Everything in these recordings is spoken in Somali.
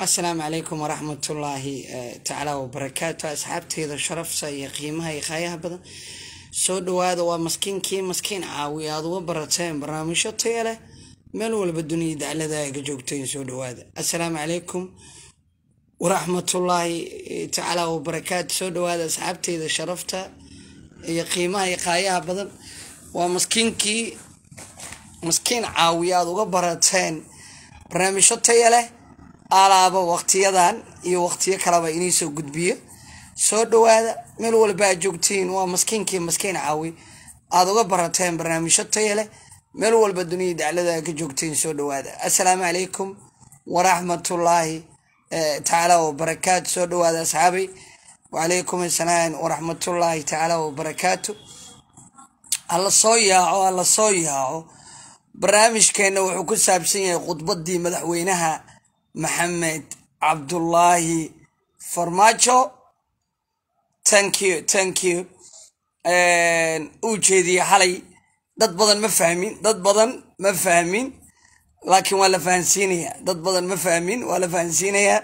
asalaamu calaykum waraxmatullaahi tacaala wabarakaatu asxaabteeda sharafta iyo qiimaha iyo qaayaha badan soo dhawaada waa maskiinkii maskiin caawi aad uga barateen barnaamijyo taya leh meel walba duniya daclada aga joogteen soo dhawaada asalaamu calaykum waraxmatullaahi tacaala wabarakaatu soo dhawaada asxaabteeda sharafta iyo qiimaha iyo qaayaha badan waa maskiinkii maskiin caawi aad uga barateen barnaamijyo taya leh alaaba waqtiyadan iyo waqtiyo kaleba inii soo gudbiyo soo dhawaada meel walba aad joogtiin waa maskiinkii maskiin caawi aada uga barateen barnaamijyo taya leh meel walba duniyai daclada ka joogtiin soo dhawaada assalaamu calaykum waraxmatullaahi tacaala wabarakaatu soo dhawaada asxaabay wacalaykum assalaam waraxmatullaahi tacaala wabarakaatu alla soo yaaco alla soo yaaco barnaamijkeenna wuxuu ku saabsan yahay khudbadii madaxweynaha maxamed cabdullaahi farmaajo thank you thank you uu jeediyey xalay dad badan ma fahmin dad badan ma fahmin laakiin waa la fahansiinayaa dad badan ma fahmin waa la fahansiinayaa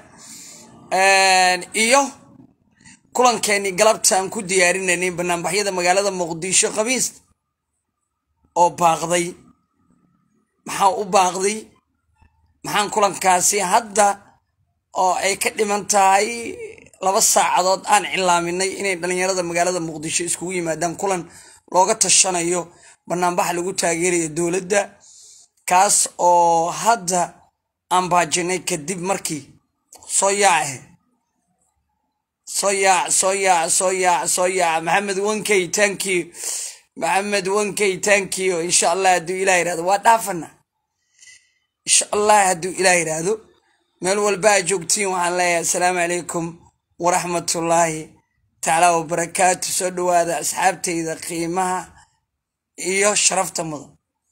iyo kulankeenii galabtaan ku diyaarinaynay banaanbaxyada magaalada muqdisho khamiis oo baaqday maxaa u baaqday maxaan kulankaasi hadda oo ay ka dhiman tahay laba saacadood aan cilaaminay inay dhalinyarada magaalada muqdisho iskugu yimaadaan kulan looga tashanayo banaanbax lagu taageerayo dowladda kaas oo hadda aan baajinay kadib markii soo yaace soo yaac soo yaac soo yaac soo yaac maxamed wankey thank you maxamed wankey thank you insha allah hadduu ilah yirahdo waa dhaafana insha allah hadduu ilaah yidhaahdo meel walba a joogtiin waxaan leeyahay assalaamu calaykum waraxmatullaahi tacaala wabarakaatu soo dhawaada asxaabteyda qiimaha iyo sharafta mudan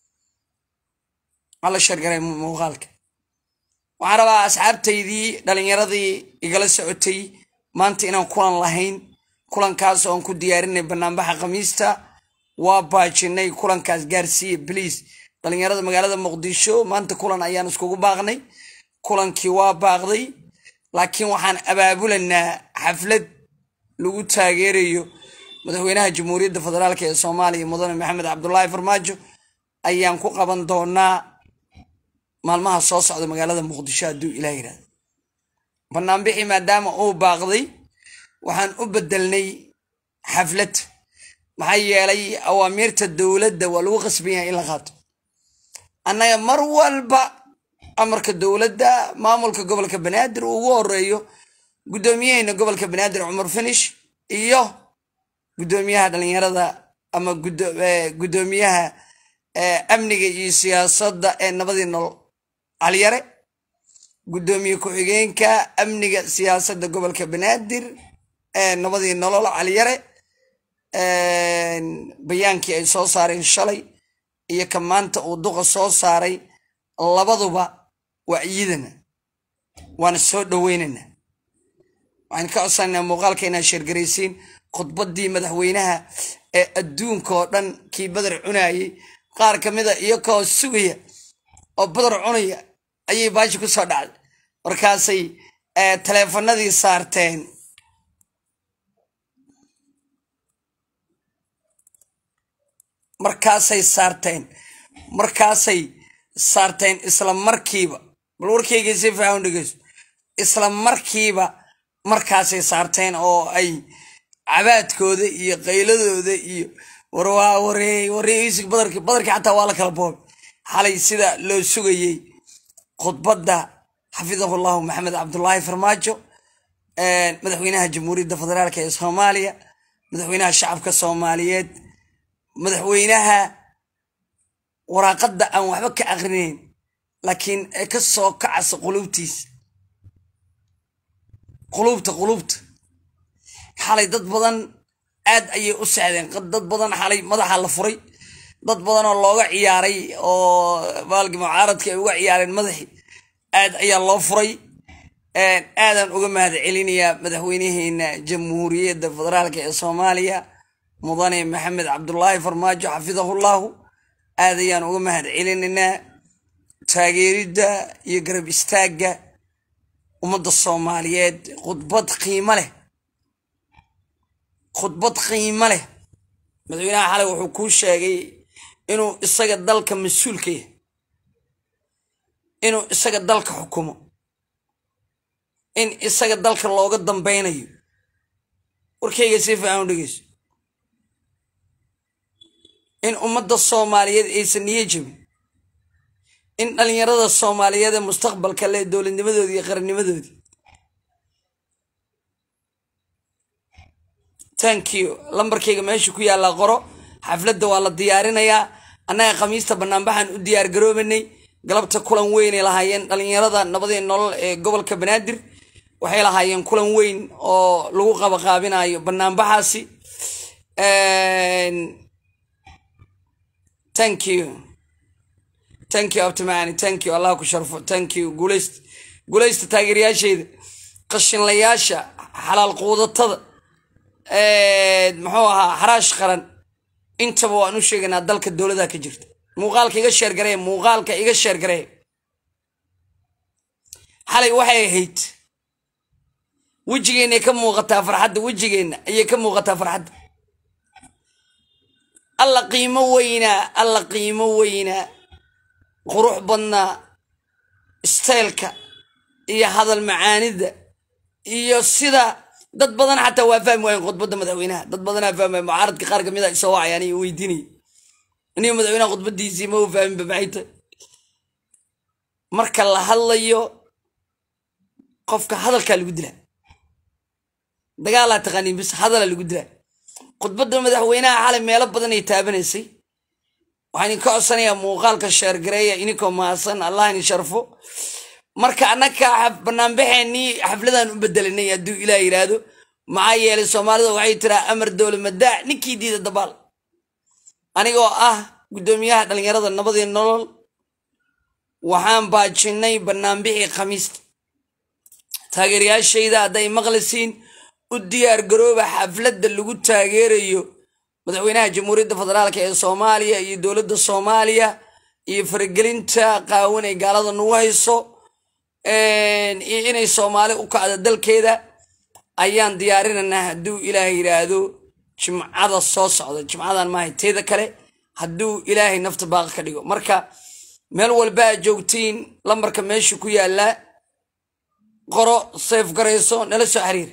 ala shargaray muuqaalka waxaan rabaa asxaabtaydii dhalinyaradii igala socotay maanta inaan kulan lahayn kulankaas oon ku diyaarinay banaanbaxa khamiista waa baajinay kulankaas gaarsiiya bliase dhalinyarada magaalada muqdisho maanta kulan ayaan iskugu baaqnay kulankii waa baaqday laakiin waxaan abaabulanaa xaflad lagu taageerayo madaxweynaha jamhuuriyadda federaalk ee soomaaliya mudane maxamed cabdulaahi farmaajo ayaan ku qaban doonaa maalmaha soo socda magaalada muqdisho hadduu ilah yirahdo banaanbixi maadaama uu baaqday waxaan u bedelnay xaflad maxaa yeelay awaamiirta dowladda waa lagu qasban yahay in la qaato annaga mar walba amarka dowladda maamulka gobolka banaadir uu ugu horeeyo guddoomiyaheyna gobolka banaadir cumar finish iyo guddoomiyaha dhalinyarada ama guddoomiyaha amniga iyo siyaasadda ee nabadii nolol caliyare guddoomiye ku-xigeenka amniga siyaasadda gobolka banaadir ee nabadii nolol caliyare bayaankii ay soo saareen shalay iyo ka maanta uu duqa soo saaray labaduba waa ciidana waana soo dhoweynana waxaan ka codsanaa muuqaalka inaad sheergaraysiin khudbadii madaxweynaha ee adduunka oo dhan kii badar cunayay qaar ka mida iyakoo sugaya oo badar cunaya ayay baashi ku soo dhacday markaasay taleefanadii saarteen markaasay saarteen markaasay saarteen isla markiiba bal warkayga si faahan dhegeyso isla markiiba markaasay saarteen oo ay cabaadkooda iyo qayladooda iyo warwaa waree wareeisig badarki badarkii xataa waa la kala boobay xalay sida loo sugayey khudbadda xafidahu llahu maxamed cabdulaahi farmaajo madaxweynaha jamhuuriyadda federaalk ee soomaaliya madaxweynaha shacabka soomaaliyeed madaxweynaha waraaqadda aan waxba ka aqrinayn laakiin ee ka soo kacasa qulubtiisa qulubta qulubta xalay dad badan aad ayay u sexdeen dad badan xalay madaxa la furay dad badan oo looga ciyaaray oo baalki mucaaradka ay uga ciyaareen madaxii aad ayaa loo furay aadaan uga mahad celinayaa madaxweynaheena jamhuuriyadda federaalk ee soomaaliya mudane maxamed cabdulaahi farmaajo xafidahullahu aad ayaan uga mahad celinaynaa taageeridda iyo garab istaagga ummadda soomaaliyeed khudbad qiimo leh khudbad qiimo leh madaxweynaha xalay wuxuu kuu sheegay inuu isaga dalka mas-uulka yahay inuu isaga dalka xukumo in isaga dalka looga dambeynayo warkayga si fiican u dhegeyso in ummadda soomaaliyeed aysan niyo jebin in dhalinyarada soomaaliyeed ee mustaqbalka leh dowladnimadoodii iyo qarannimadoodii thank you lambarkayga meesha ku yaallaa qoro xafladda waa la diyaarinayaa annaga khamiista banaanbaxaan u diyaar garoobanay galabta kulan weynay lahaayeen dhalinyarada nabadii nolol ee gobolka banaadir waxay lahaayeen kulan weyn oo lagu qabaqaabinayo banaanbaxaasi thank you thank you abtimacani thank you allah ku sharfo thank you guuleyst guuleysta taageerayaasheyda qashinlayaasha xalaal quudatada muxuu ahaa xaraash qaran intaba waan u sheegaynaa dalka dowladaha ka jirta muuqaalka iga sheergaree muuqaalka iga sheergaree xalay waxay ahayd wejigeenay ka muuqataa farxadda wejigeenna ayay ka muuqataa farxadda alla qiimo weynaa alla qiimo weynaa qurux badnaa staylka iyo hadal macaanida iyo sida dad badan xataa waa fahmi waayen khudbadda madaxweynaha dad badanaa fahmi waay mucaaradka qaar kamid a isoo wacayaan iyo weydiinaya iniga madaxweynaha khudbadiisii ma u fahminba maxay tahay marka la hadlayo qofka hadalkaa lagu dilaa dagaalaa taqaaniin bis hadalaa lagu dilaa khudbadda madaxweynaha xalay meelo badan ay taabanaysay waxaan idinka codsanayaa muuqaalka sheergareeya ininkoo mahadsan allah ini sharfo marka annaka banaanbaxeenii xafladaan u bedelanay hadduu ilaah yidhaahdo maxaa yeelay soomaalida waxay tiraa amar dowla madaac ninkii diida dabaal anigoo ah guddoomiyaha dhallinyarada nabadii nolol waxaan baajinnay banaanbixii khamiista taageerayaashayda hadday maqlisiin u diyaar garooba xafladda lagu taageerayo madaxweynaha jamhuuriyadda federaalk ee soomaaliya iyo dowladda soomaaliya iyo faragelinta qaawan ay gaalada nagu hayso iyo inay soomaali u kacdo dalkeeda ayaan diyaarinaynaa hadduu ilaah yidhaahdo jimcada soo socda jimcadan maahay teeda kale hadduu ilaahay nafta baaqi ka dhigo marka meel walba aad joogtiin lambarka meesha ku yaallaa qoro sayf garayso nala soo xiriir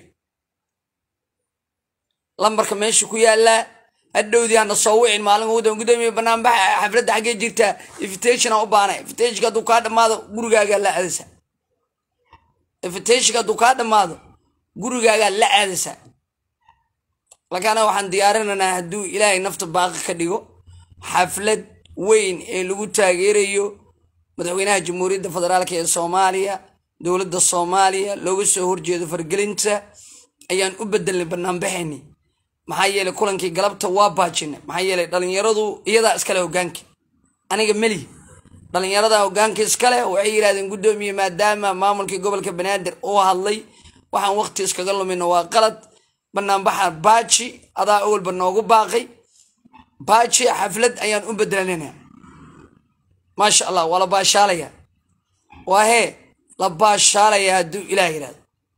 lambarka meesha ku yaallaa hadhowdii hana soo wicin maalin udan gudoomiye banaanbaxa xafladda xaggee jirtaa invitationa u baana invitationka hadduu kaa dhammaado gurigaagaa la aadaysaa invitationka hadduu kaa dhammaado gurigaagaa la aadaysaa lakaana waxaan diyaarinaynaa hadduu ilaahay nafta baaqi ka dhigo xaflad weyn ee lagu taageerayo madaxweynaha jamhuuriyadda federaalk ee soomaaliya dowladda soomaaliya looga soo horjeedo fargelinta ayaan u bedelnay banaanbaxeeni maxaa yeelay kulankii galabta waa baajinay maxaa yeelay dhalinyaradu iyadaa iskale hogaanka aniga meli dhalinyarada hogaanka iskale waxay yidhahdeen guddoomiye maadaama maamulkii gobolka banaadir uu hadlay waxaan waqti iskaga lumina waa qalad banaanbaxa baaji adaa awalba noogu baaqay baaji xaflad ayaan u bedelanayna maasha allah waa la baashaalaya waa hee la baashaalaya hadduu ilaah yidhahdo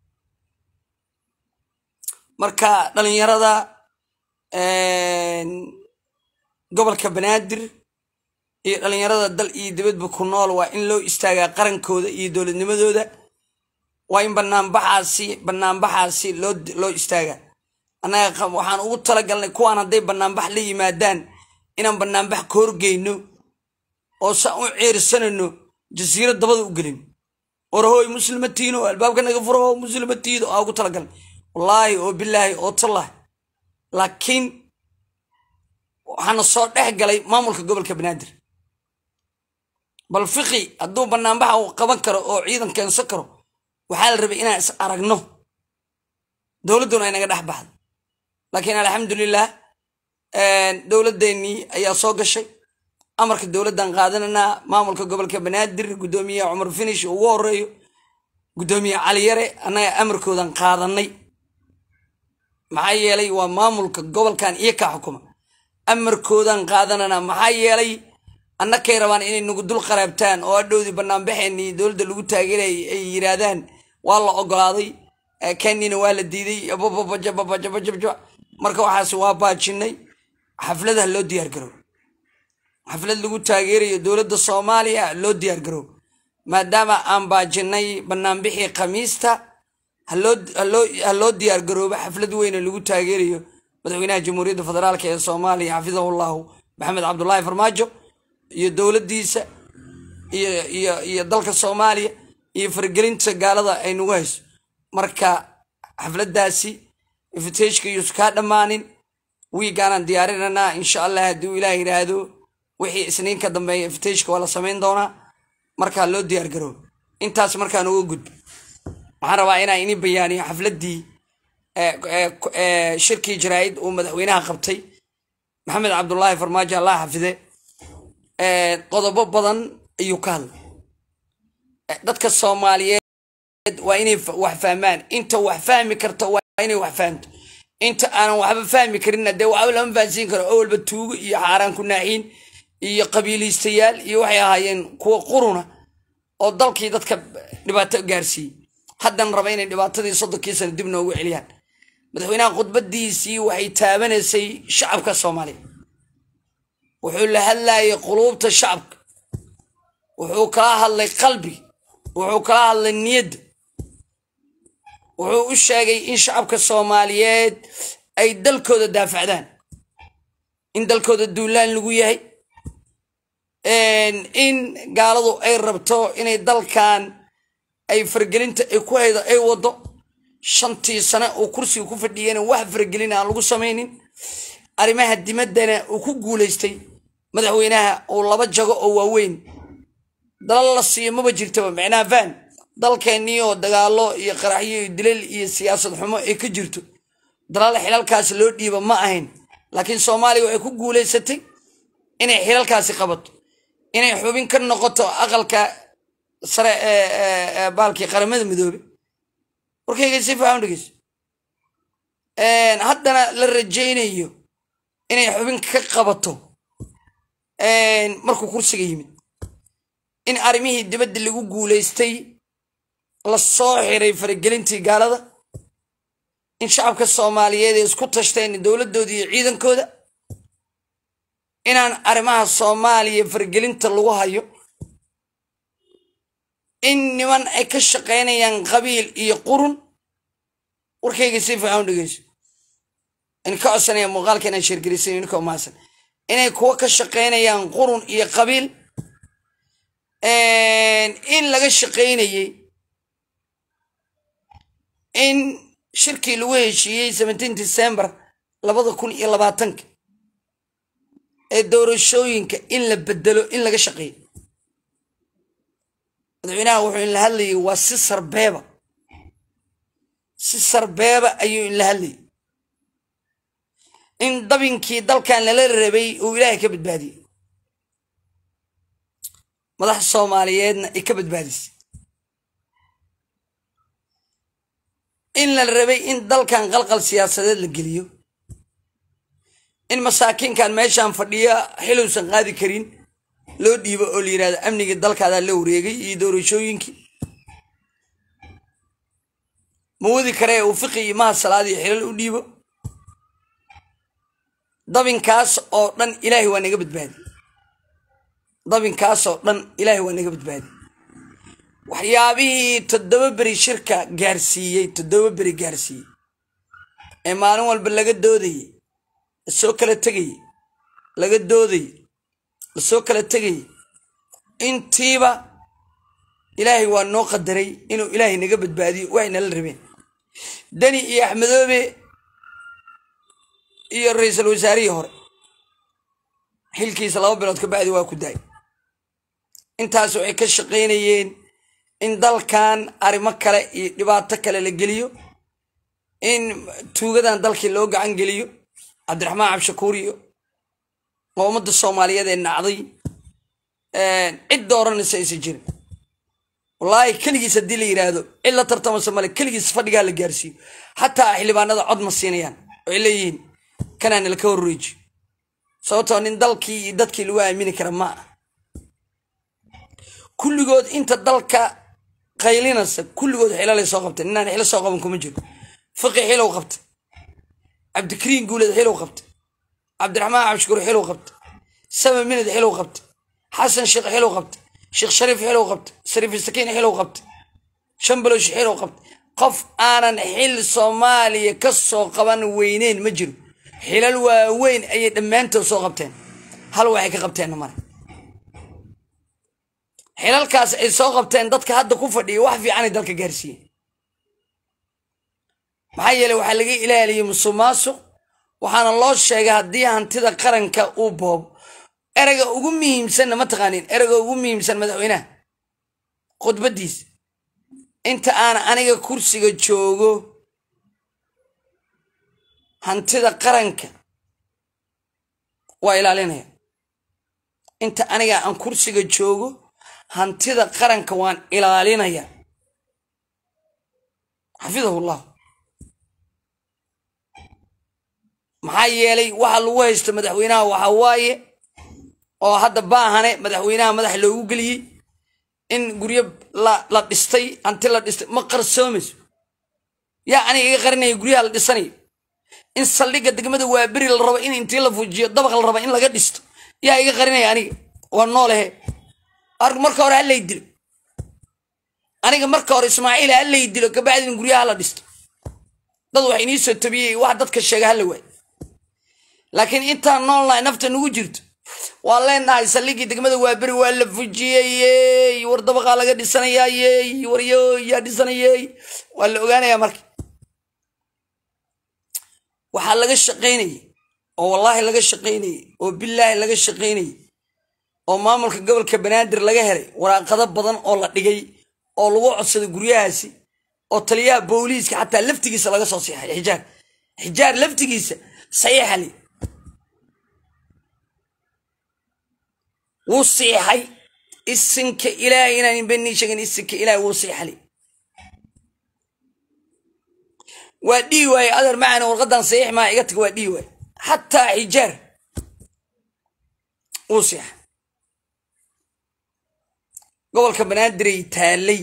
marka dhalinyarada gobolka banaadir iyo dhalinyarada dal iyo dibadba ku nool waa in loo istaagaa qarankooda iyo dowladnimadooda waa in banaanbaxaasi banaanbaxaasi loo loo istaagaa annaga waxaan ugu talagalnay kuwaan hadday banaanbax la yimaadaan inaan banaanbax ka horgeyno oo saan u ceersanayno jasiirad dabada u gelin orahoy muslimatiino albaabka naga furo muslimatiido aa ugu talagalnay wallaahi oo bilaahi oo tallahi laakiin waxaana soo dhex galay maamulka gobolka banaadir bal fiqi hadduu banaanbaxa uu qaban karo oo ciidan keensan karo waxaa la rabay inaan is aragno dowladduna ay naga dhex baxdo laakiin alxamdulilah dowladdeenii ayaa soo gashay amarka dowladdan qaadananaa maamulka gobolka banaadir guddoomiye cumar finish ugu horeeyo guddoomiye caliyare annaga amarkoodan qaadanay maxaa yeelay waa maamulka gobolkan iyo kaa xukuma amarkoodan qaadanana maxaa yeelay annakay rabaan inay nagu dul qaraabtaan oo adhowdii banaanbaxeenii dowladda lagu taageerayay ay yidhaahdaan waa la ogolaaday kenyana waa la diiday bababajababajabajabja marka waxaas waa baajinay xafladaha loo diyaar garoob xaflad lagu taageerayo dowladda soomaaliya loo diyaar garoob maadaama aan baajinay banaanbixii khamiista ha loo diyaar garoobo xaflad weyne lagu taageerayo madaxweynaha jamhuuriyadda federaalk ee soomaaliya xafidahu llahu maxamed cabdulaahi farmaajo iyo dowladdiisa iyo dalka soomaaliya iyo faragelinta gaalada ay nagu hayso marka xafladaasi ifiteshka yuusu kaa dhammaanin wiigaanaan diyaarinanaa insha allah haddii uu ilaah yidhaahdo wixii isniin ka dambeeya ifiteshka waa la samayn doonaa markaa loo diyaar garoobo intaas markaan uga gudbo waxaan rabaa inaan ini bayaaniyo xafladdii shirkii jaraa-id uu madaxweynaha qabtay maxamed cabdulaahi farmaajo allah xafide qodobo badan ayuu ka hadlay dadka soomaaliyeed waa inay wax fahmaan inta wax fahmi karta waa inay wax fahamto inta aanan waxba fahmi karinna dee waxba lama fahansiin karo oo walba tuugo iyo xaaraan ku naaxiin iyo qabiiliistayaal iyo waxay ahaayeen kuwa quruna oo dalkii dadka dhibaato gaarsiiyey haddan raba inay dhibaatadii soddonkii sano dib noogu celiyaan madaxweynaha khudbadiisii waxay taabanaysay shacabka soomaaliya wuxuu la hadlayay quluubta shacabka wuxuu kala hadlay qalbi wuxuu kala hadlay niyadda wuxuu u sheegay in shacabka soomaaliyeed ay dalkooda daafacdaan in dalkooda duulaan lagu yahay in gaaladu ay rabto inay dalkan ay fargelinta ay ku haydo ay wado shantii sane uu kursiga ku fadhiyana wax fargelin aan lagu samaynin arrimaha dimaddana uu ku guulaystay madaxweynaha uu laba jago oo waaweyn dalal la siiyo maba jirtaba micnaha faan dalkeennii oo dagaalo iyo qaraxyo iyo dilal iyo siyaasad xumo ay ka jirto dalal xilalkaasi loo dhiiba ma ahayn laakiin soomaaliya waxay ku guulaysatay inay xilalkaasi qabato inay xubin ka noqoto aqalka sare ee baalkii qaramada midoobe warkayga si fiican dhegeyso haddana la rajaynayo inay xubin ka qabato markuu kursiga yimid in arrimihii dibadda lagu guulaystay la soo xiray faragelintii gaalada in shacabka soomaaliyeed ay isku tashteen dowladooda iyo ciidankooda inaan arrimaha soomaaliya faragelinta lagu hayo in niman ay ka shaqaynayaan qabiil iyo qurun warkayga si fiican dhegeyso in ka codsanaya muuqaalka inaan sheergelisay inkoo maasan inay kuwa ka shaqaynayaan qurun iyo qabiil in laga shaqaynayey in shirkii lagu heshiiyey seventeen december labada kun iyo labaatanka ee doorashooyinka in la bedelo in laga shaqeeyo madaxweynaha wuxuu inla hadlayay waa si sarbeeba si sarbeeba ayuu inla hadlayay in dabinkii dalkan lala rabay uu ilaahay ka badbaadiyey madax soomaaliyeedna ay ka badbaadisay in la rabay in dalkan qalqal siyaasadeed la geliyo in masaakiinkan meeshaan fadhiya xilowsan qaadi karin loo dhiibo oo la yidhahdo amnigii dalkaadaa la wareegay iyo doorashooyinkii ma wadi karee uu fiqi iyo maha salaad iyo xilal u dhiibo dabinkaas oo dhan ilaahay waa naga badbaadi dabinkaas oo dhan ilaahay waa naga badbaadi waxyaabihii toddoba beri shirka gaarsiiyey toddoba beri gaarsiiyey ee maalin walba laga doodayey lasoo kala tegayey laga doodayey lasoo kala tegayey intiiba ilaahay waa noo qadaray inuu ilaahay naga badbaadiyo waxay nala rabeen deni iyo axmedoobe iyo ra-iisul wasaarihii hore xilkiisa laba bilood ka bacdi waa ku daay intaas waxay ka shaqaynayeen in dalkan arrimo kale iyo dhibaato kale la geliyo in tuugadan dalkii loo gacan geliyo cabdiraxmaan cabshakuur iyo oo ummadda soomaaliyeed ee nacday cid dooranaysa aysan jirin wallaahi keligiis haddii la yidhaahdo cid la tartamasa male keligiis fadhigaa la gaarsiiyo xataa xildhibaanada cod ma siinayaan waxay leeyihiin kanaan laka horreeji sababtoo nin dalkii iyo dadkii lagu aamini kara ma ah kulligood inta dalka qaylinasa kulligood xilalay soo qabteen inaan xilo soo qaban kuma jiro fiqi xilow qabtay cabdikariin guuleed xilow qabtay cabdiraxmaan cabshukuur xilow qabtay sama minad xilow qabtay xasan sheekh xilow qabtay sheekh shariif xilow qabtay shariif sakiin xilow qabtay shambalosh xilow qabtay qof aanan xil soomaaliya ka soo qaban weyneyn ma jiro xilal waaweyn ayay dhammaantood soo qabteen hal waxay ka qabteenna male xilalkaas ay soo qabteen dadka hadda ku fadhiya wax fiicanay dalka gaarsiiyeen maxaa yeeley waxaa laga ilaaliyey musuq maasuq waxaana loo sheegay haddii hantida qaranka uu boobo ereyga ugu muhiimsanna ma taqaaniin ereyga ugu muhiimsan madaxweynaha khudbadiisa inta aan aniga kursiga joogo hantida qaranka waa ilaalinaya inta aniga aan kursiga joogo hantida qaranka waan ilaalinaya xafidahu llah maxaa yeelay waxa lagu haysto madaxweynaha waxa waaye oo hadda baahane madaxweynaha madax loogu geliyey in guryo la dhistay hanti la dhistay ma qarsoomayso yaa aniga iga qarinaya guryaha la dhisanayo in saldhigga degmada waaberi la rabo in intii la fujiyo dabaq la rabo in laga dhisto yaa iga qarinaya aniga waa noolehe arg marka hore halay dilo aniga marka hore ismaaciil halay dilo kabacdi in guryaha la dhisto dad wax inii soo tabiyey wax dadka sheega hala waay laakiin intaan noolnahay nafta nagu jirto waan leenahay saldhiggii degmada waaberi waa la fujiyey war dabaqaa laga dhisanayaayey war yo yaa dhisanayey waa la ogaanayaa marka waxaa laga shaqaynayay oo wallaahi laga shaqaynayay oo bilaahi laga shaqaynayay oo maamulka gobolka banaadir laga helay waraaqado badan oo la dhigay oo lagu codsaday guryahaasi oo taliyaha booliiska xataa laftigiisa laga soo siixay xijaar xijaar laftigiisa saxiixali wuu siixay isinka ilaahay inaan beni sheegin isinka ilaahay wuu siixali waa dhihi waaye adeer macana warqadan saxiix maa iga tag waa dhihi waaye xataa xijaar wuu siixay gobolka banaadirey taallay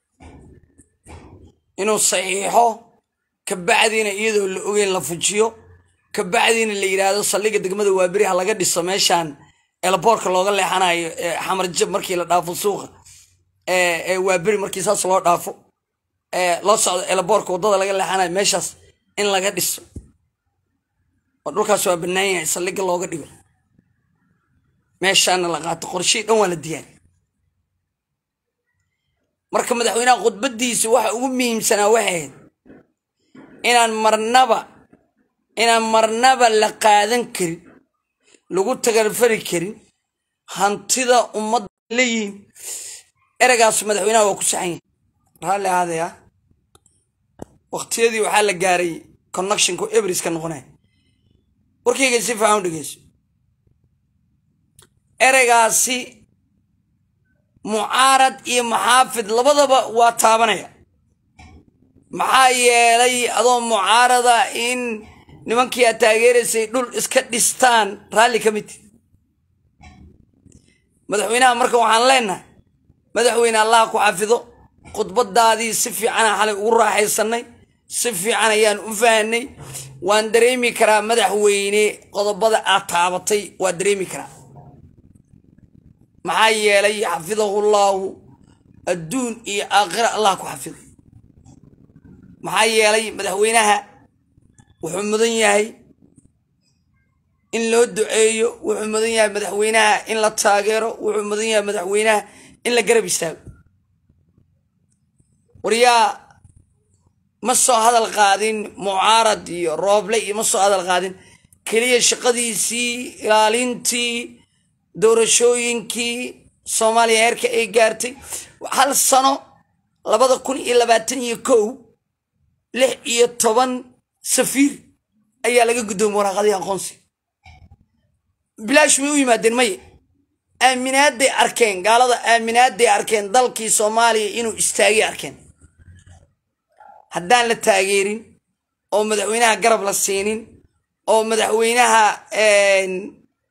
inuu saxiixo kabacdiina iyadoo la ogeyn la fujiyo kabacdiina la yidhaahdo saldhigga degmada waaberi ha laga dhiso meeshaan elboorka looga leexanayo xamar jab markii la dhaafo suuqa waaberi markii saas loo dhaafo loo socdo elboorka waddada laga leexanayo meeshaas in laga dhiso oo dhulkaas waa bannaan yahay saldhigga looga dhigo meeshaana la qaato qorshii dhan waa la diyaari marka madaxweynaha khudbadiisa waxa ugu muhiimsanaa waxay ahayd inaan marnaba inaan marnaba la qaadan karin lagu tagarfari karin hantida ummadda leeyihiin ereygaas madaxweynaha waa ku saxan yahay raalli ahaadaya waqtiyadii waxaa la gaaray connectionku eberiska noqonaya warkayga si fiican u dhegeyso ereygaasi mucaarad iyo maxaafid labadaba waa taabanaya maxaa yeelay adoo mucaarada in nimankii aad taageeraysay dhul iska dhistaan raalli ka mid madaxweynaha marka waxaan leenahay madaxweyne allaha ku xafido khudbadaadii si fiicanaa xalay ugu raaxaysanay si fiican ayaan u fahanay waan dareemi karaa madaxweyne qodobada aad taabatay waa dareemi karaa maxaa yeelay xafidahu llaahu adduun iyo aakhira allah ku xafido maxaa yeelay madaxweynaha wuxuu mudan yahay in loo duceeyo wuxuu mudan yahay madaxweynaha in la taageero wuxuu mudan yahay madaxweynaha in la garab istaago waryaa ma soo hadal qaadin mucaarad iyo rooble iyo ma soo hadal qaadin keliya shaqadiisii ilaalintii doorashooyinkii soomaaliya heerka ay gaartay hal sano labada kun iyo labaatan iyo kow lix iyo toban safiir ayaa laga guddoomay waraaqadii aqoonsi bilaash may u yimaadeen maye aaminaaday arkeen gaalada aaminaaday arkeen dalkii soomaaliya inuu istaagay arkeen haddaan la taageerin oo madaxweynaha garab la siinin oo madaxweynaha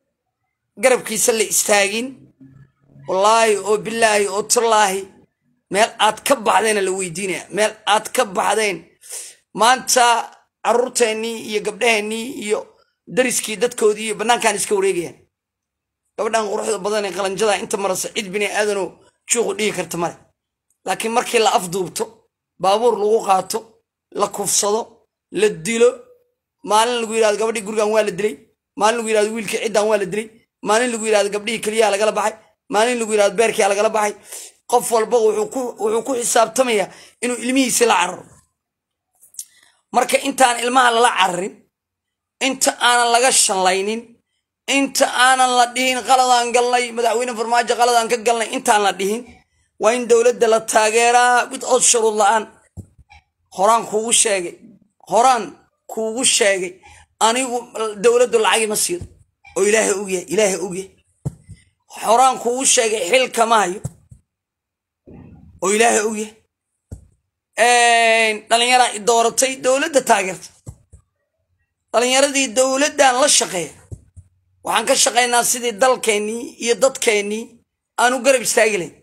garabkiisa la istaagin wallaahi oo bilaahi oo turlaahi meel aad ka baxdeena la weydiinaya meel aad ka baxdeen maanta caruurteennii iyo gabdhaheennii iyo dariskii dadkoodii iyo bannaankaan iska wareegayaan gabadhan quruxda badan ee qalanjada inta marasa cid bini aadanoo juuqu dhigi karta male laakiin markii la afduubto baabuur lagu qaato la kufsado la dilo maalin lagu yidhahdo gabadhii gurigan waa la dilay maalin lagu yidhahdo wiilkii ciddan waa la dilay maalin lagu yidhahdo gabdhihii keliyaha lagala baxay maalin lagu yidhahdo beerkiia lagala baxay qof walba wuxuu ku xisaabtamayaa inuu ilmihiisi la cararo marka intaan ilmaha lala cararin inta aanan laga shallaynin inta aanan la dhihin qaladaan galnay madaxweyne farmaajo qaladaan ka galnay intaan la dhihin waa in dowladda la taageeraa without shuruud la-aan horaan kuugu sheegay horaan kuugu sheegay anigu dowladdu lacagi ma siido oo ilaahay ogyahay ilaahay ogyahay horaan kuugu sheegay xil kama hayo oo ilaahay ogyahay dhalinyaraa i dooratay dowladda taageerta dhalinyaradii dowladdan la shaqeeya waxaan ka shaqaynaa sidii dalkeennii iyo dadkeennii aanu garab istaagi layn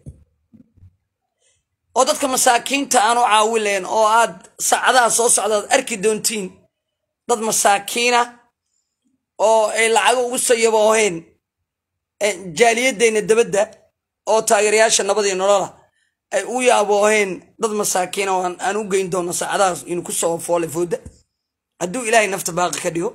oo dadka masaakiinta aanu caawin layn oo aad saacadaha soo socdaad arki doontiin dad masaakiina oo ay lacago ugu sayabooheen jaaliyadeenna dabadda oo taageerayaasha nabad iyo nolola ay u yaabooheen dad masaakiina oo aan u geyn doono saacadahaas inu ku soo foole fooda hadduu ilaahay nafta baaqi ka dhigo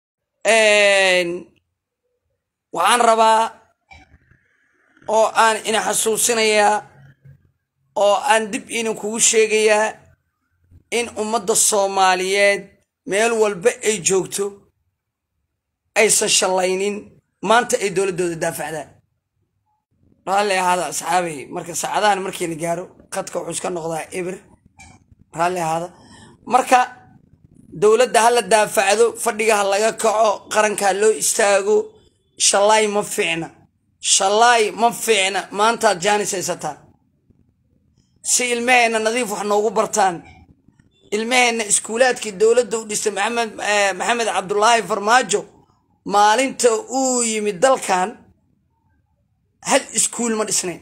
waxaan rabaa oo aan ina xasuusinayaa oo aan dib inin kugu sheegayaa in ummadda soomaaliyeed meel walba ay joogto aysan shallaynin maanta ay dowladdooda daafacdaan raalli ahaada asxaabay marka saacadahan markii la gaaro qadka wuxuu iska noqdaa eber raalli ahaada marka dowladda ha la daafacdo fadhiga ha laga kaco qaranka ha loo istaago shallaay ma fiicna shallaay ma fiicna maantaad jaanis haysataan si ilmaheenna nadiif wax noogu bartaan ilmaheenna iskuulaadkii dowladda u dhistay maxamed maxamed cabdulaahi farmaajo maalinta uu yimid dalkan hal iskuul ma dhisnayn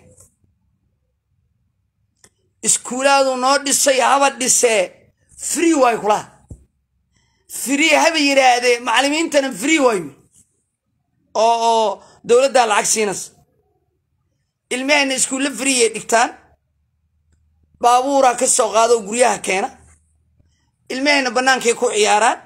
iskuulaadu noo dhisay haba dhisee free waay kulaha free haba yidhaahdee macallimiintana free waayo oo oo dowladdaa lacag siinas ilmaheenna iskuulla freeyay dhigtaan baabuuraa ka soo qaado guryaha keena ilmaheenna bannaankay ku ciyaaraan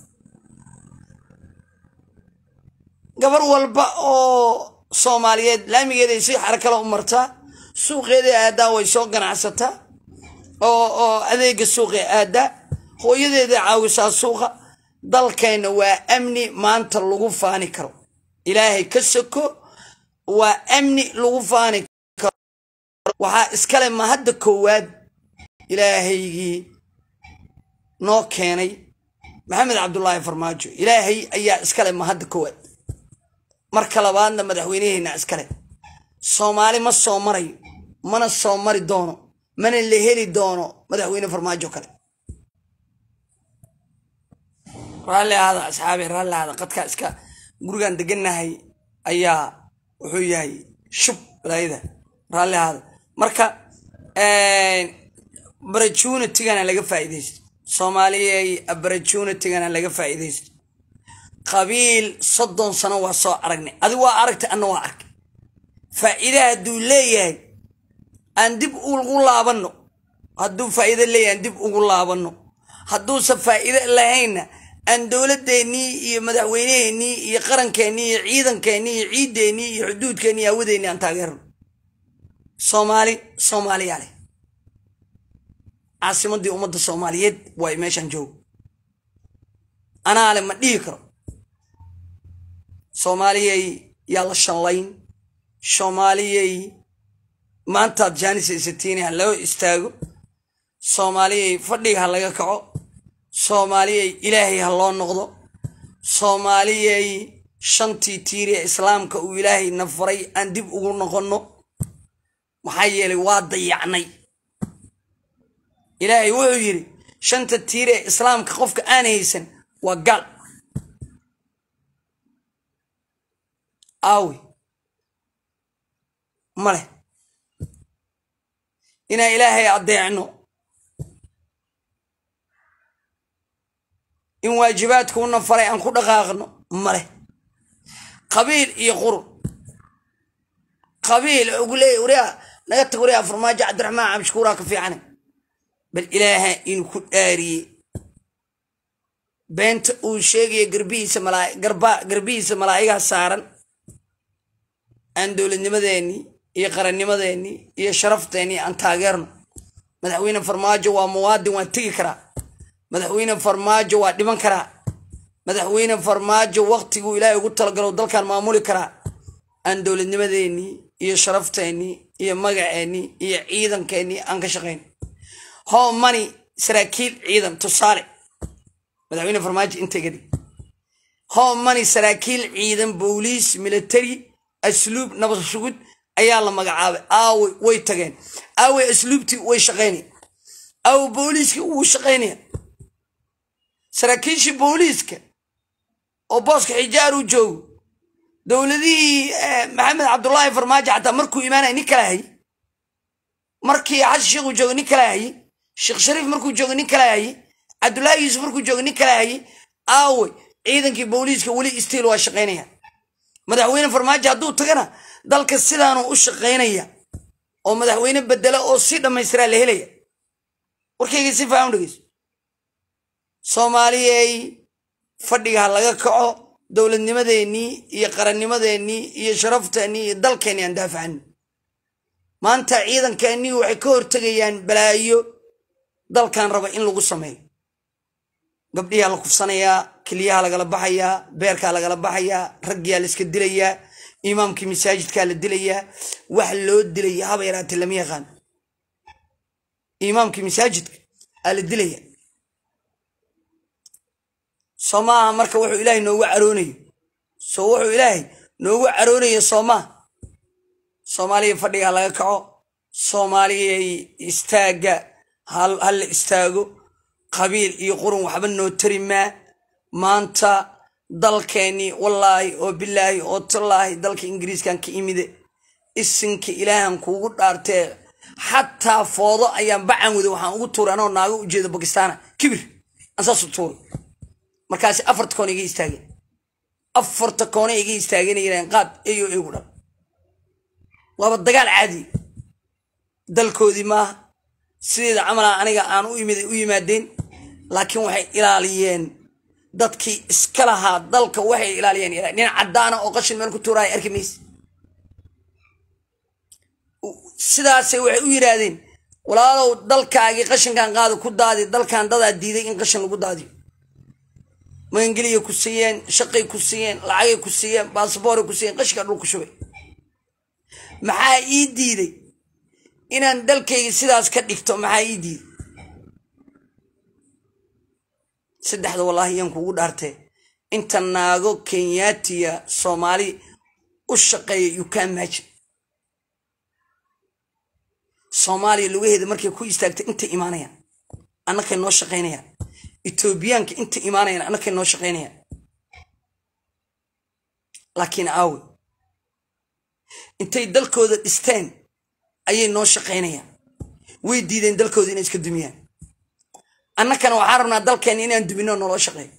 gabar walba oo soomaaliyeed laamigeeday si xarakala u martaa suuqeeday aadaa way soo ganacsataa oo oo adeega suuqee aadaa hooyadeeday caawisaa suuqa dalkeenna waa amni maanta lagu faani karo ilaahay ka soko waa amni lagu faani karo waxaa iskale ma hadda koowaad ilaahaygii noo keenay maxamed cabdulaahi farmaajo ilaahay ayaa iskale ma hadda koowaad marka labaadna madaxweyneheenna iskale soomaali ma soo marayo mana soo mari doono mana la heli doono madaxweyne farmaajo kale raalli ahaada asxaabi raalli ahaada qadkaa iska gurigan degannahay ayaa wuxuu yahay shub balaayada raalli ahaada marka opportunitigana laga faa'iidaysto soomaaliyay opportunitigana laga faa'iidaysto qabiil soddon sano waa soo aragnay adi waa aragtay anna waa arkay faa'iida hadduu leeyahay aan dib ugu laabanno hadduu faa'iido leeyahay aan dib ugu laabanno hadduusan faa'iido lahaynna aan dowladeennii iyo madaxweyneheennii iyo qarankeenii iyo ciidankeennii iyo ciideennii iyo xuduudkeennii iyo hawadeennii aan taageerno soomaali soomaaliyaa leh caasimaddii ummadda soomaaliyeed waay meeshaan joogo anaa le ma dhihi karo soomaaliyay yaa la shanlayn soomaaliyay maantaad jaanis haysatiini ha loo istaago soomaaliyay fadhiga ha laga kaco soomaaliyay ilaahay ha loo noqdo soomaaliyay shantii tiiri ee islaamka uu ilaahay na faray aan dib ugu noqonno maxaa yeelay waa dayacnay ilaahay wuxuu yidhi shanta tiiri ee islaamka qofka aan haysan waa gaal aawi maleh inaan ilaahay addeecno in waajibaadku una faray aan ku dhaqaaqno maleh qabiil iyo qurun qabiil ugu leeya wariyaa naga tag wariyaa farmaajo cabdiraxmaan cabdishakuuraa ka fiicane bal ilaaha inuu ku dhaariyey beenta uu sheegaya garbihiisa malaa garba garbihiisa malaa'igaha saaran aan dowladnimadeennii iyo qarannimadeennii iyo sharafteenii aan taageerno madaxweyne farmaajo waa muwaadin waa tegi karaa madaxweyne farmaajo waa dhiman karaa madaxweyne farmaajo waktiguu ilaahay ugu talagalo dalkan maamuli karaa aan dowladnimadeennii iyo sharafteenii iyo magaceennii iyo ciidankeennii aan ka shaqayn how many saraakiil ciidan tusaale madaxweyne farmaajo intay dhig how many saraakiil ciidan booliis military asluub nabad sugud ayaa la magacaabay aaway way tageen aaway asluubtii way shaqaynaya aawo booliiskii wuu shaqaynaya saraakiishii booliiska oo booska xijaar uu joogo dowladihii maxamed cabdullaahi farmaajo xataa markuu imaanaya nin kala hayay markii xasan sheekh uu joogo nin kala hayay sheekh shariif markuu joogo nin kala hayay cabdullaahi yuusuf markuu joogo nin kala hayay aawey ciidankii booliiska weli istiil waa shaqaynaya madaxweyne farmaajo hadduu tagana dalka sidaanu u shaqaynaya oo madaxweyne bedela oo si dhammaystiraa la helaya warkayga si faahan dhegeyso soomaaliyey fadhiga ha laga kaco dowladnimadeennii iyo qarannimadeennii iyo sharafteenii iyo dalkeennii aan daafacani maanta ciidankeennii waxay ka hortegayaan balaayo dalkan raba in lagu sameeyo gabdhiyaa la kufsanayaa keliyaha lagala baxayaa beerkaa lagala baxayaa raggiyaa la iska dilayaa imaamkii masaajidkaa la dilayaa wax loo dilaya haba yaraatee lama yaqaan imaamkii masaajidka aa la dilaya soo maaha marka wuxuu ilaahay noogu caroonayo soo wuxuu ilaahay noogu caroonayo soo maa soomaaliya fadhiga laga kaco soomaaliyay istaagga ha la istaago qabiil iyo qurun waxba noo tari maa maanta dalkeennii wallaahi oo bilaahi oo tallaahi dalka ingiriiskan ka imide isinka ilaahan kuugu dhaartee xataa foodo ayaan bacan wada waxaan ugu tuuray anoo naago ujeeda bakistaana kibir aan saasu tuuray markaasi afarta koona iga istaageen afarta koona iga istaageen qaad eyo igu dhan waaba dagaal caadi dalkoodii maaha sideeda camala aniga aan u yimaadeen laakiin waxay ilaaliyeen dadkii iska lahaa dalka waxay ilaaliyeen nin caddaana oo qashin meel ku tuuraaya arki mayse sidaasay waxay u yidhaahdeen walaalow dalkaagii qashinkan qaada ku daadi dalkan dadaa diiday in qashin lagu daadiyo magangeliya ku siiyeen shaqay ku siiyeen lacagay ku siiyeen baasabooray ku siiyeen qashinka dhulku shubay maxaa ii diiday inaan dalkayga sidaas ka dhigto maxaa ii diiday saddexda wallaahi yaan kuugu dhaartee inta naago kenyaatiya soomaali u shaqeeya yukaan maajin soomaaliya lugaheeda markay ku istaagta intay imaanayaan annakay noo shaqaynayaan etoobiyaanka intay imaanayaan annakay noo shaqaynayaan laakiin aawe intay dalkooda dhisteen ayay noo shaqaynayaan way diideen dalkooda inay iska dumiyaan annakana waxaan rabnaa dalkeenna inaan duminno naloo shaqeeyo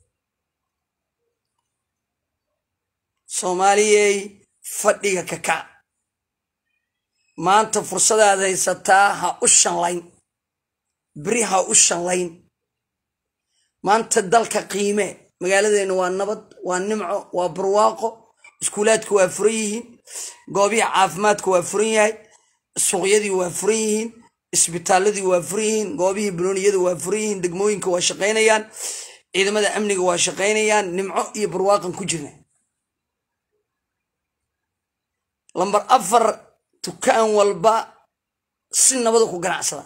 soomaaliyey fadhiga kakac maanta fursadaad haysataa ha u shanlayn beri ha u shanlayn maanta dalka qiime magaaladeenna waa nabad waa nimco waa barwaaqo iskuulaadku waa furan yihiin goobihii caafimaadku waa furan yahay suuqyadii waa furan yihiin isbitaaladii waa furan yihiin goobihii banooniyadu waa furan yihiin degmooyinka waa shaqaynayaan ciidamada amniga waa shaqaynayaan nimco iyo barwaaqan ku jirna lambar afar dukaan walba si nabada ku ganacsada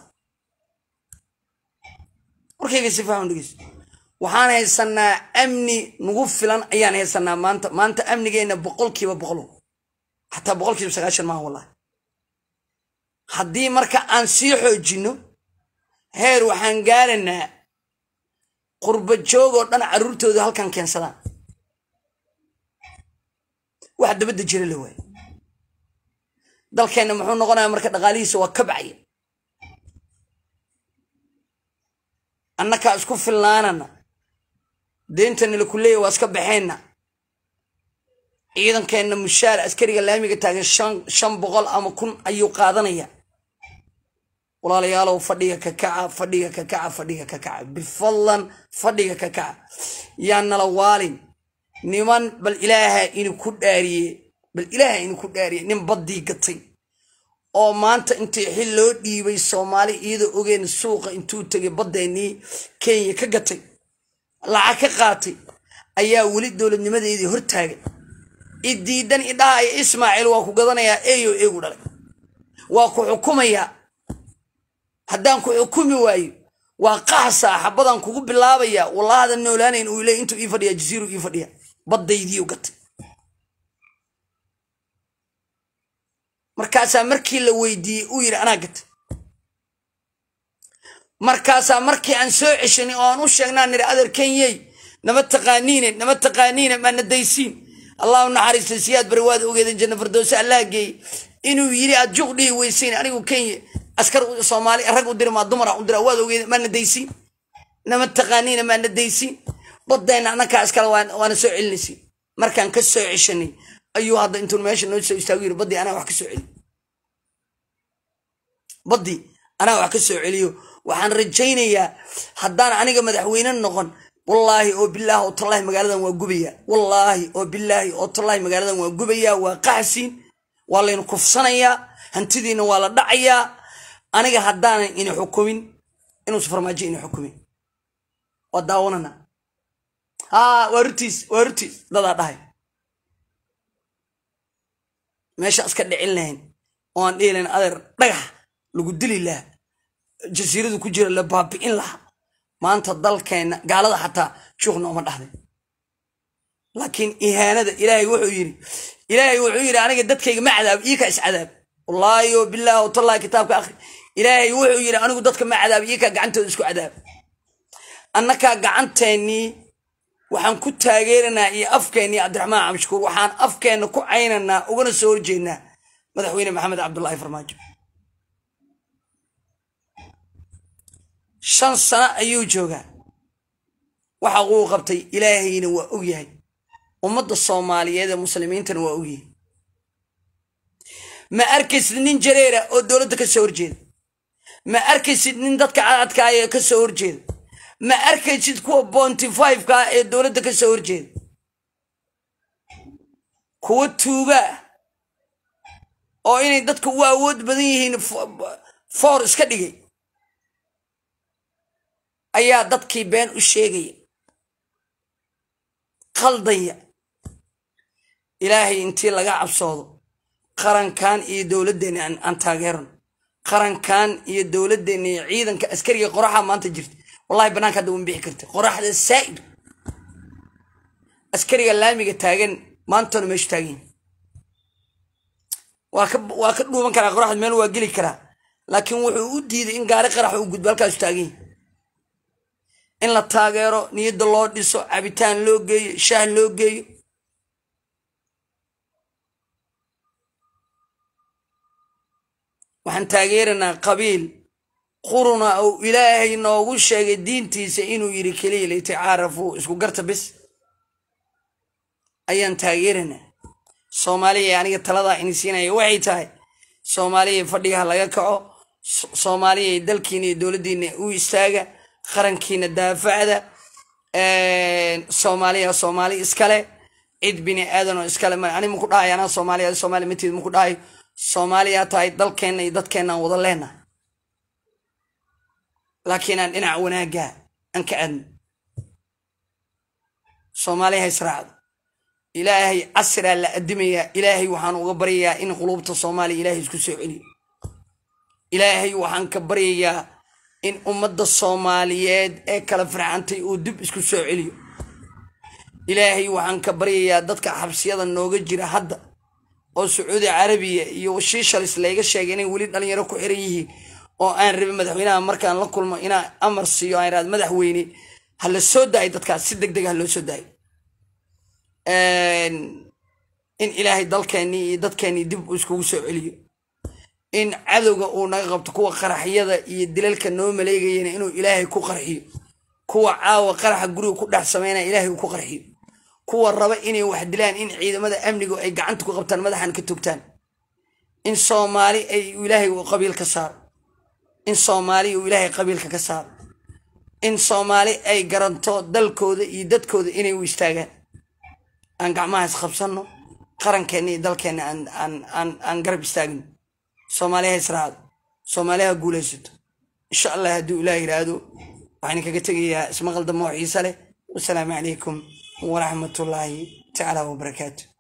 warkayga si faham dhegeyso waxaan haysanaa amni nagu filan ayaan haysanaa maanta maanta amnigeenna boqolkiiba boqolo xataa boqolkiiba sagaashan maaha wallahi haddii marka aan sii xoojinno heer waxaan gaaraynaa qurba joog oo dhan carruurtooda halkan keensadaan wax dabadda jira la waay dalkeenna muxuu noqonayaa marka dhaqaalihiisa waa ka bacya annakaa isku filnaanana deentana laku leeya waa iska baxeenna ciidankeenna mushaar askariga laamiga taagan shan boqol ama kun ayuu qaadanaya walaalayaalow fadhiga ka kaca fadhiga ka kaca fadhiga ka kaca bifadlan fadhiga ka kaca yaa nala waalin niman bal ilaaha inu ku dhaariye bal ilaaha inu ku dhaariye nin baddii gatay oo maanta intii xil loo dhiibay soomaali iyadoo ogeen suuqa intuu tegay baddeenii kenya ka gatay lacag ka qaatay ayaa weli dowladnimadeedii hortaagay idiidan idhaha iyo ismaaciil waa ku gadanayaa eeyo eegu dhalay waa ku xukumayaa haddaan ku xukumi waayo waa qaxsaa xabadaan kugu bilaabaya wallahada noolaanayn uu le intuu ii fadhiya jasiiru ii fadhiya baddaydiiu gatay markaasaa markii la weydiiyey uu yidhi anaa gatay markaasaa markii aan soo ceshanay oo aan u sheegnaa niri adeer kenyey nama taqaaniine nama taqaaniine maana daysiin allahu naxariista siyaad bari waad ogeedeen janna fardowse allah geeyey inuu yidhi aad juq dhihi weysayn anigu kenya askar soomaali rag u diri maa dumara u dira waad ogeedeen maana daysiin nama taqaaniine maana daysiin badayna annakaa iskale waana soo celinaysiin markaan ka soo ceshanay ayuu hadda intuu meesha noo soo istaagu yiri baddii anaa wax ka soo celiyo baddii anaa wax ka soo celiyo waxaan rajaynayaa haddaan aniga madaxweyne noqon wallaahi oo bilaahi oo tallaahi magaaladan waa gubayaa wallaahi oo bilaahi oo tallaahi magaaladan waa gubayaa waa qaxsiin waa laynu kufsanayaa hantidiina waa la dhacayaa aniga haddaanan ini xukumin inuusa farmaajo ini xukumin waa daawanana haa waa rutiis waa rutiis dadaa dhahay meesha iska dhicin lahayn oo aan dhihi lahayn adeer dhagax lagu dili laha jasiiradu ku jira la baabi'in laha maanta dalkeenna gaalada xataa juuq nooma dhahday laakiin ihaanada ilaahay wuxuu yidhi ilaahay wuxuu yidhi aniga dadkayga ma cadaab iika is cadaab wallaahi o bilaahi watallahi kitaabka akhri ilaahay wuxuu yidhi anigu dadka ma cadaab iika gacantooda isku cadaab annakaa gacanteennii waxaan ku taageeranaa iyo afkeennii cabdiraxmaan cabdishakuur waxaan afkeenna ku caynanaa ugana soo horjeednaa madaxweyne maxamed cabdullaahi farmaajo shan sano ayuu joogaa waxa uu qabtay ilaahayna waa ogyahay ummadda soomaaliyeed ee muslimiintana waa ogyahay ma arkaysid nin jareera oo dowladda ka soo horjeeda ma arkaysid nin dadka cadadkaaya ka soo horjeeda ma arkaysid kuwa bonty fiveka ee dowladda ka soo horjeeda kuwa tuugaa oo inay dadka u awood badan yihiin foor iska dhigay ayaa dadkii been u sheegaya qaldaya ilaahay intii laga cabsoodo qarankan iyo dowladdeenna aan taageerano qarankan iyo dowladdeenna iyo ciidanka askariga qoraxa maanta jirta wallahi banaanka hadda wan bixi karta qoraxda saa'id askariga laamiga taagan maantana meeshu taagan waa ka waa ka dhuuman karaa qoraxda meel waa geli karaa laakiin wuxuu u diiday in gaari qarax uu gudbo halkaasu taagan in la taageero niyadda loo dhiso cabitaan loo geeyo shaah loo geeyo waxaan taageeranaa qabiil quruna uu ilaahay noogu sheegay diintiisa inuu yidhi keliya litacaarafuu isku garta bis ayaan taageeranaa soomaaliya aniga taladaa ini siinaya waxay tahay soomaaliya fadhigaha laga kaco soomaaliya dalkiina iyo dowladdiina u istaaga qarankiina daafacda soomaaliya soomaali iskale cid bini aadanoo iskale ma ani maku dhahay anaa soomaaliya soomaaliya mateed maku dhahay soomaaliya tahay dalkeenna iyo dadkeenna aan wada leenahay laakiin aan dhinac wanaagga aan ka aadno soomaaliya ha israacdo ilaahay casriaa la adimayaa ilaahay waxaan uga baryayaa in quluubta soomaaliya ilaahay isku soo celiyo ilaahay waxaan ka baryayaa in ummadda soomaaliyeed ee kala farxantay uu dib isku soo celiyo ilaahay waxaan ka baryayaa dadka xabsiyada nooga jira hadda oo sacuudi carabiya iyo shiishalis layga sheegay inay weli dhalinyaro ku xiran yihiin oo aan rabin madaxweynaha markaan la kulmo inaa amar siiyo aan irahdo madaxweyne ha la soo daayo dadkaas si deg deg ha loo soo daayo in ilaahay dalkeennii iyo dadkeennii dib uu iskugu soo celiyo in cadowga uu naga qabto kuwa qaraxyada iyo dilalka noo maleegayana inuu ilaahay ku qarxiyo kuwa caawa qaraxa guriga ku dhex sameynaya ilaahay uu ku qarxiyo kuwa raba inay wax dilaan in ciidamada amnigu ay gacanta ku qabtaan madaxan ka togtaan in soomaali ay ilaahay uu qabiil ka saaro in soomaali uu ilaahay qabiilka ka saaro in soomaali ay garanto dalkooda iyo dadkooda inay u istaagaan aan gacmahaas qabsanno qarankeena iyo dalkeena aan garab istaagno soomaaliha israacdo soomaaliha guulaysato insha allah hadduu ilaah yidhaahdo waxaan kaga tegayaa ismaqal dambe oo xiise leh wasalaamu calaykum waraxmatullaahi tacaala wabarakaatu